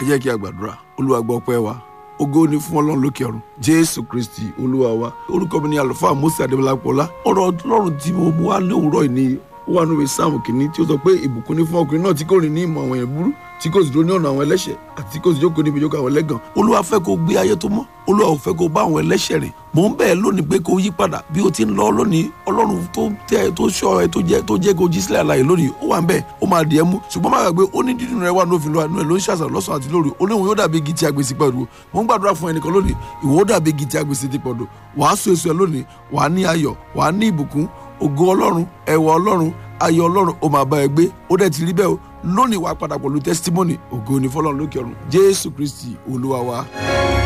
ẹ jẹ́ kí a gbàdúrà olúwa gbọ́ ọpẹ́ wa ògo ni fún ọlọ́run lókè ọ̀run jésù kristi olúwa wa orúkọ mi ni àlùfáà mose adébọlápọ̀lá ọ̀rọ̀ ọlọ́run tí mo mú wá ní òwúrọ̀ yìí ni ó wà nínú sáàmù kìíní tí ó sọ pé ìbùkún ni fún ọkùnrin náà tí kò rìn ní ìmọ̀ àwọn èèyàn burú tí kò sì dúró ní ọ̀nà àwọn ẹlẹ́ṣẹ̀ àti kò sì jókòó níbi ìjókòó àwọn ẹlẹ́gàn olúwa fẹ́ kó gbé ayé tó mọ́ olúwa ò fẹ́ kó bá àwọn ẹlẹ́ṣẹ̀ rìn mò ń bẹ́ẹ̀ lónìí pé kó yí padà bí o ti ń lọ lónìí ọlọ́run tó tẹ́ tó ṣọ́ ẹ tó jẹ́ tó jẹ́ kó jí sílẹ̀ àlàyé lónìí ó wà ń bẹ́ẹ̀ ó máa dì ẹ́ mú ṣùgbọ́n má gbàgbé ó ní dídùn rẹ wà ní òfin lọ́wọ́ ẹ̀ ló ń ṣàṣàrò lọ́sàn àti lóru ó léwu yóò dàbí igi tí a gbèsè pẹ̀lú mò ń gbàdúrà fún ẹnìkan lónìí ìwọ ó dàbí igi tí a gbèsè ti pọ̀dọ̀ wàá so èso ẹ lónìí wàá ní ayọ̀ wàá ní ìbùkún ògo ọlọ́run ẹwà ọlọ́run ayọ̀ ọlọ́run ó máa bá ẹ gbé ó dẹ̀ ti rí bẹ́ẹ̀ o lónìí wàá padà pẹ̀lú testimony ògo ni fọlọ́run lókè ọ̀run jésù kristi olúwa wa.